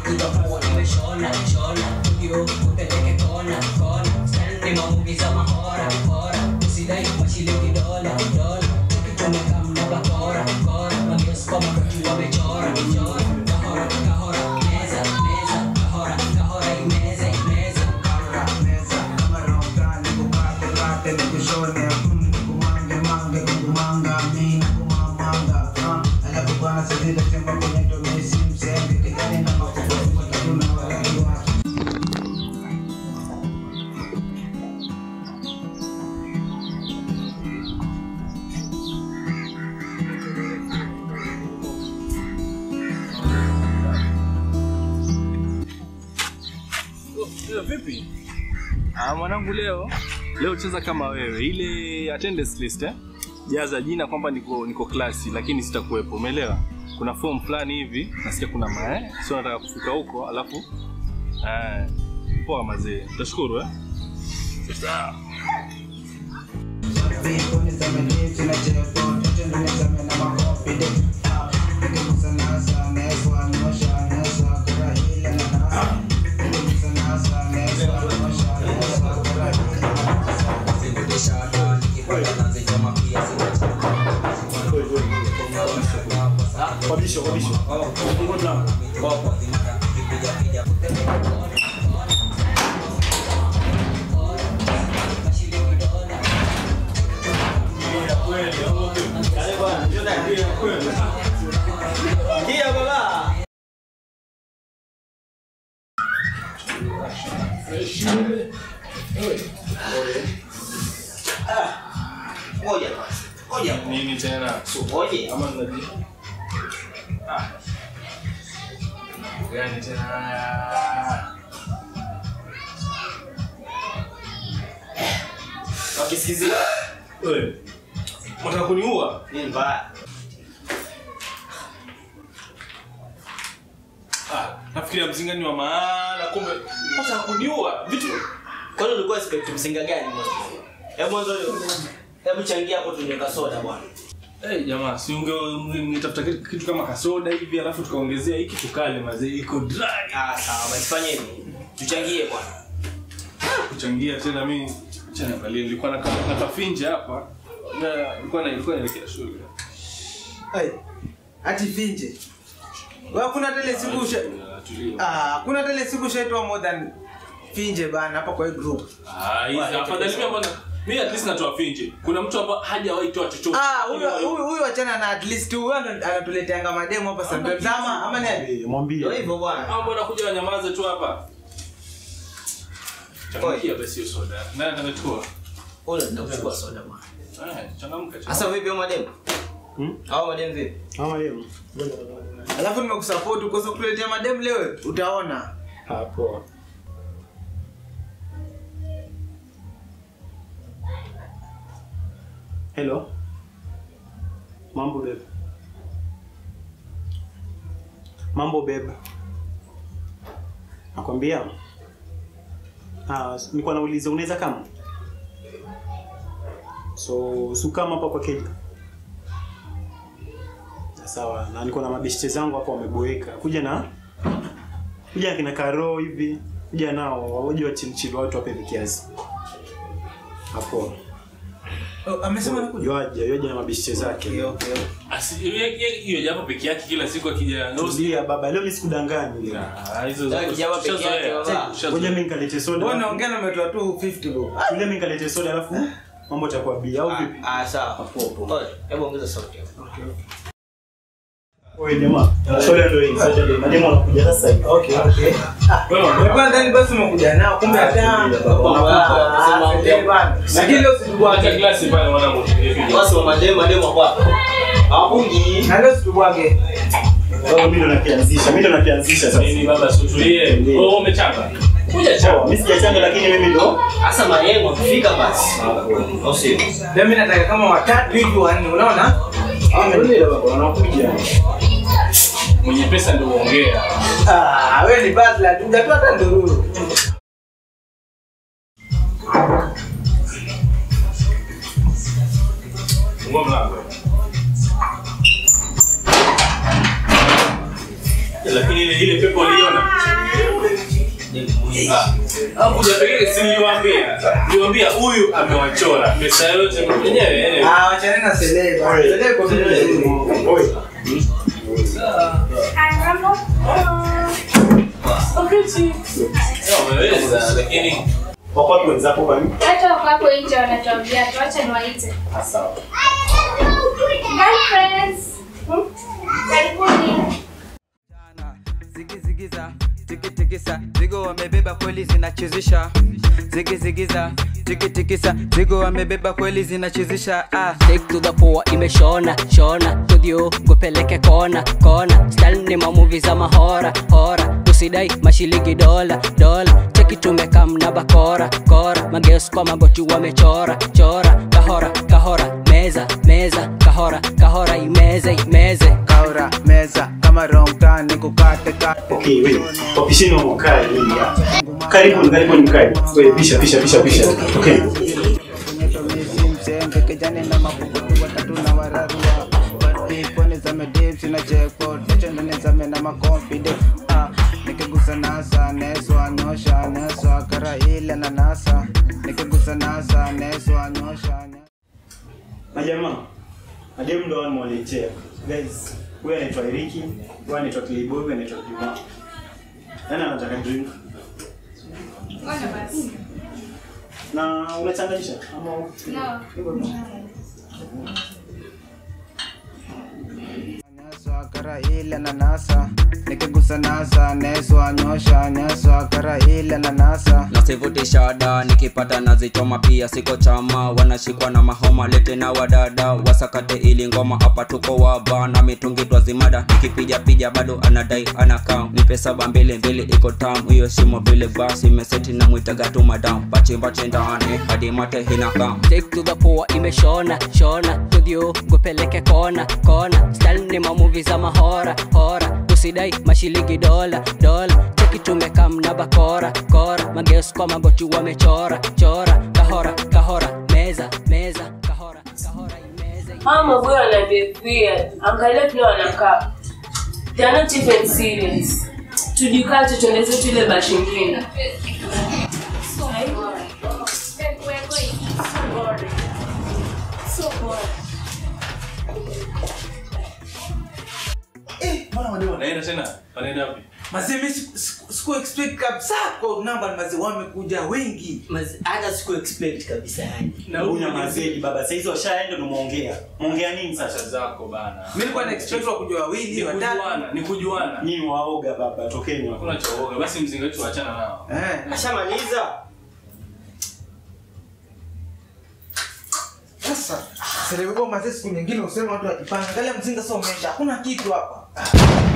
utakuwa umeshona shona ndio upeleke kona kona style ni mamuvi za mahora hora usidai mashilingi dola dola ukichomeka mnaga kora kora magios kwa makuti wamechora chora kahora kahora meza meza kahora kahora imeze imeze Leo vipi? Ah, mwanangu leo leo cheza kama wewe ile attendance list eh? Jaza jina kwamba niko niko klasi lakini sitakuwepo, umeelewa? Kuna form fulani hivi nasikia kuna mae, sio nataka kufika huko alafu eh, poa mazee. Tashukuru eh? Sawa. Wabisho, wabisho. Ngoja kwanza. Ngoja. Nini tena? Ngoja. Ama tunaji Ah. Gani tena? Wakisikizia. Wewe. Unataka kuniua? Nini mbaya? Ah, nafikiria mzinga ni wa maana kumbe unataka kuniua. Vitu Kwani ulikuwa expect msinga gani mwanzo? Hebu mwanzo hebu changia hapo tunyeka soda bwana. Hey, jamaa si unge ungetafuta kitu, kitu kama kasoda hivi alafu tukaongezea hiki tukale mazee iko dry. Ah, sawa, basi fanye hivi. Tuchangie bwana. Kuchangia tena mimi acha niangalie nilikuwa na na kafinja hapa. Na nilikuwa na ilikuwa naelekea shule. Ai, ati finje. Wewe kuna tele siku usha Ah, tulia. Ah, kuna tele siku ushaitwa more than finje bana hapa kwa hii group. Ah, hizi afadhali mimi mbona mimi at least natoa finje. Kuna mtu hapa hajawahi toa chochote. Ah, huyu huyu huyu achana na at least huyu ndo anatuleteanga mademo hapa sometimes ama ama ni Ndio Mwambie. hivyo bwana. Au mbona kuja wanyamaze tu hapa? Changamkia basi hiyo soda. Nani anachukua? Ule ndio kuchukua soda bwana. Eh, changamka. Sasa vipi hao mademu? Hmm? Hao mademu vipi? Mama yenu. Alafu nimekusupport ukosa kutuletea mademo leo utaona. Hapo. Hello. Mambo bebe. Mambo bebe. Nakwambia. Ah, nilikuwa nauliza unaweza kama? So, su kama hapa kwa keja. Sawa, na niko na mabeshte zangu hapa wameboeka. Kuja na kuja na kina Karo hivi. Kuja nao waje wachilichili watu wape kiasi. Hapo. Oh, amesema nakuja. Yoaje, yoaje na mabeshte zake. Okay, okay. Asi hiyo japo peke yake kila siku akija. Tulia baba, leo mimi sikudanganyi. Ah, hizo Sasa kijana peke yake, baba. Ngoja mimi nikalete soda. Wewe unaongea na umetoa tu 50 bro. Tulia mimi nikalete soda alafu mambo itakuwa bia au vipi? Ah, sawa. Popo. Oye, hebu ongeza sauti hapo. Wewe jamaa, soda ndio hii, soda ndio. Mademo wanakuja sasa hivi. Okay, okay. Wewe ndani basi umekuja nao kumbe hata. Lakini leo situbwage. klasi pale mwanangu. Basi wa mademu mademu hapo hapo. Hawapungi. Na leo situbwage. Baba mimi ndo nakianzisha, mimi ndo nakianzisha sasa. Nini baba sutulie. Wewe umechanga. Kuja chapa. Mimi sijachanga lakini mimi ndo Sasa mayengo akifika basi. Au sio? Leo mimi nataka kama watatu hivi wanne unaona? Angalia baba wanakuja. Mwenye pesa ndio uongea. Ah, wewe ni butler, hujatoa hata ndururu. Fungua mlango. Lakini ile ile pepo uliona. Hapo hujapeleka si niliwaambia. Niliwaambia huyu amewachora. Pesa yote mwenyewe. Ah, wachana na Sele bwana. Sele kwa vile Oi. Umeweza lakini Wako wapi wenzako kwani? Hata wako hapo nje wanatuambia tuache niwaite. Ah, sawa. Girlfriends. Hmm? Karibuni. zigizigiza tikitikisa zigo wamebeba kweli zinachezesha zigizigiza tikitikisa zigo wamebeba kweli zinachezesha ah. Take to the poa imeshona shona studio gupeleke kona kona style ni mamuvi za mahora hora usidai mashilingi dola dola cheki tumekam na bakora kora mageus kwa magoti wamechora chora kahora kahora meza meza kahora kahora imeze imeze kaura meza kama rongta nikukate kate Okay, wewe. Wapisheni wa mkae nini hapa? Karibuni, karibuni mkae. Wewe pisha pisha pisha pisha. Okay. msenge kijani na mapukutu watatu na wararua pone za medip sina jackpot nachondone zame na maconfident ah, nikigusa nasa neswa nyosha neswa kara ile na nasa nikigusa nasa neswa nyosha ne- Majamaa. Madem ndo wao mwaletea. Guys, huyu anaitwa Eriki, huyu anaitwa Playboy, huyu anaitwa Juma. Nani anataka drink? Ngoja basi. Na unachanganyisha ama No. neswa kara ile na nasa nikigusa nasa neswa nyosha neswa kara ile na nasa nasivuti shada nikipata nazichoma pia siko chama wanashikwa na mahoma lete na wadada wasakate ili ngoma hapa tuko waba na mitungi twazimada nikipiga pija bado anadai anakaa nipe saba mbili mbili iko tam hiyo shimo vile basi meseti na mwitaga tu madam pachimbache ndani hadi mate hinakam Take to the poa imeshona shona studio gupeleke kona kona style ni mamuvi za mahora hora usidai mashilingi dola dola cheki tumekam na bakora kora mageus kwa magoti wamechora chora kahora kahora meza meza kahora kahora imeze Hawa maboyo wana behave weird. Angalia vile wanakaa. They are not even serious. Tujikate tuende zetu ile bashi ingine. We're going. So boring. So boring. Eh, mbona wale wana wanaenda tena. Wanaenda wapi? Mazee mimi siku- siku siku expect kabisa kwa namba mazee wamekuja wengi. Mazi- hata siku expect kabisa yani na huyu mazeli baba. Sasa hizo washaenda ndo muongea. Muongea nini sasa? Pesa zako bana. Mimi nilikuwa na expect wakuja wawili, Ni watatu. kujuana, ni kujuana. Nyinyi waoga baba, tokeni hapo. Hakuna cha uoga. Basi mzinga wetu achana nao. Eh. ashamaliza Sasa, serembo mazee siku nyingine useme watu wajipanga. Angalia mzinga sasa umeisha. Hakuna kitu hapa.